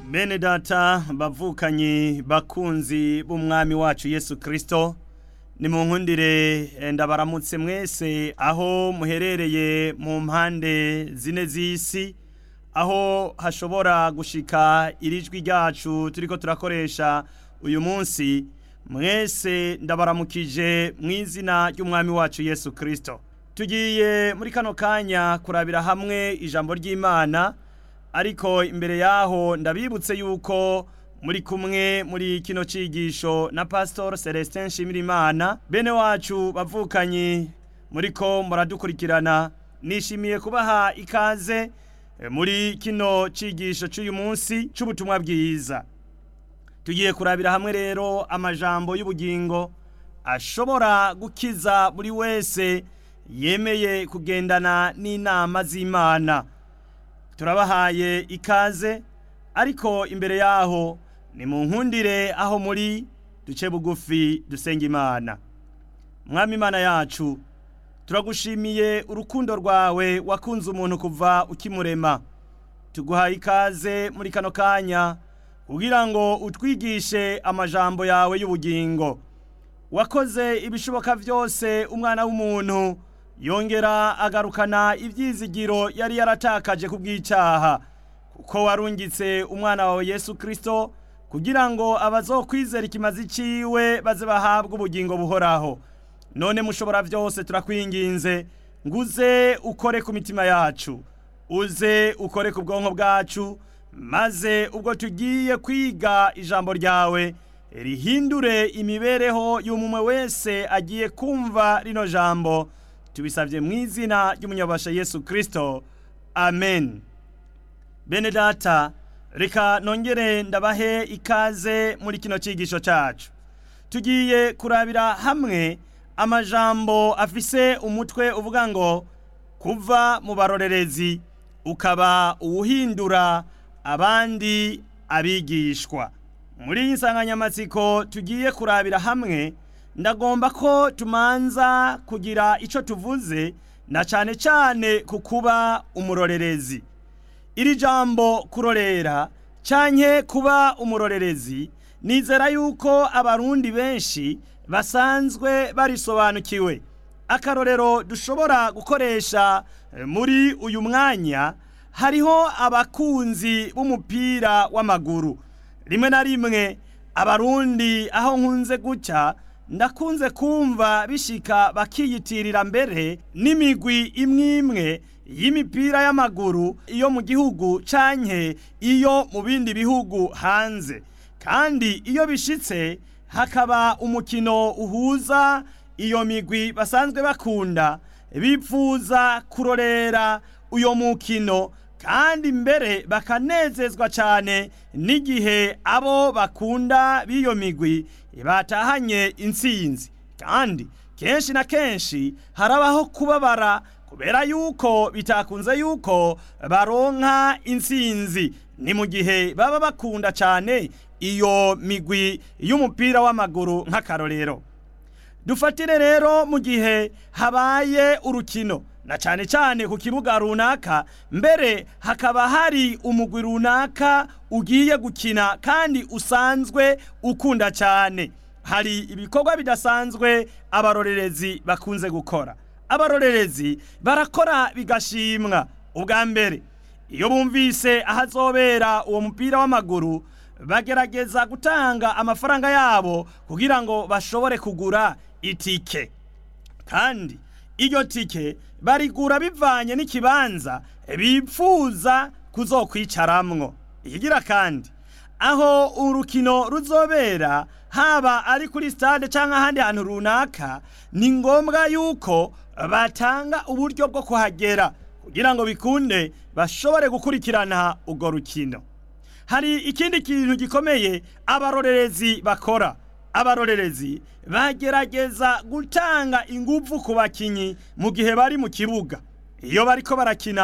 bene data bavukanye bakunzi b'umwami wacu yesu kirisito ni mu nkundire ndabaramutse mwese aho muherereye mu mpande zine z'isi aho hashobora gushika irijwi ryacu turiko turakoresha uyu munsi mwese ndabaramukije mu izina ry'umwami wacu yesu kirisito tugiye muri kano kanya kurabira hamwe ijambo ry'imana ariko imbere yaho ndabibutse yuko muri kumwe muri kino cigisho na pastor Celestin Nshimirimana bene wacu bavukanye muriko muradukurikirana nishimiye kubaha ikaze eh, muri kino cigisho c'uyu munsi c'ubutumwa bwiza tugiye kurabira hamwe rero amajambo y'ubugingo ashobora gukiza buri wese yemeye kugendana n'inama z'Imana turabahaye ikaze ariko imbere yaho ni mu nkundire aho muri duce bugufi dusenga imana mwami imana yacu turagushimiye urukundo rwawe wakunze umuntu kuva ukimurema tuguhaye ikaze muri kano kanya kugira ngo utwigishe amajambo yawe y'ubugingo wakoze ibishoboka byose umwana w'umuntu yongera agarukana ibyizigiro yari yaratakaje ku bw'icyaha kuko warungitse umwana wawe yesu kirisito kugira ngo abazokwizera ikimazi ciwe baze bahabwe ubugingo buhoraho none mushobora byose turakwinginze nguze ukore ku mitima yacu uze ukore ku bwonko bwacu maze ubwo tugiye kwiga ijambo ryawe rihindure imibereho y'umumwe wese agiye kumva rino jambo tubisabye mu izina ry'umunyabasha yesu kirisito amen bene data reka nongere ndabahe ikaze muri kino cyigisho cyacu tugiye kurabira hamwe amajambo afise umutwe uvuga ngo kuva mu barorerezi ukaba uwuhindura abandi abigishwa muri iyi nsanganyamatsiko tugiye kurabira hamwe ndagomba ko tumanza kugira icyo tuvuze na cyane cyane ku kuba umurorerezi iri jambo kurorera cyane kuba umurorerezi nizera yuko abarundi benshi basanzwe barisobanukiwe akarorero dushobora gukoresha muri uyu mwanya hariho abakunzi b'umupira w'amaguru rimwe na rimwe abarundi aho nkunze gucya ndakunze kumva bishika bakiyitirira mbere n'imigwi imwe imwe y'imipira y'amaguru iyo mu gihugu canke iyo mu bindi bihugu hanze kandi iyo bishitse hakaba umukino uhuza iyo migwi basanzwe bakunda bipfuza kurorera uyo mukino kandi mbere bakanezezwa cyane n'igihe abo bakunda b'iyo migwi batahanye intsinzi kandi kenshi na kenshi harabaho kubabara kubera yuko bitakunze yuko baronka intsinzi ni mu gihe baba bakunda cyane iyo migwi y'umupira w'amaguru nk'akarorero dufatire rero mu gihe habaye urukino na cyane cyane ku kibuga runaka mbere hakaba hari umugwi runaka ugiye gukina kandi usanzwe ukunda cyane hari ibikorwa bidasanzwe abarorerezi bakunze gukora abarorerezi barakora bigashimwa ubwa mbere iyo bumvise ahazobera uwo mupira w'amaguru bagerageza gutanga amafaranga yabo kugira ngo bashobore kugura itike kandi iryo tike barigura bivanye n'ikibanza bipfuza kuzokwicaramwo ikigira kandi aho urukino ruzobera haba ari kuri stade cyangwa ahandi hantu runaka ni ngombwa yuko batanga uburyo bwo kuhagera kugira ngo bikunde bashobore gukurikirana urwo rukino hari ikindi kintu gikomeye abarorerezi bakora abarorerezi bagerageza gutanga ingufu ku bakinyi mu gihe bari mu kibuga iyo bariko barakina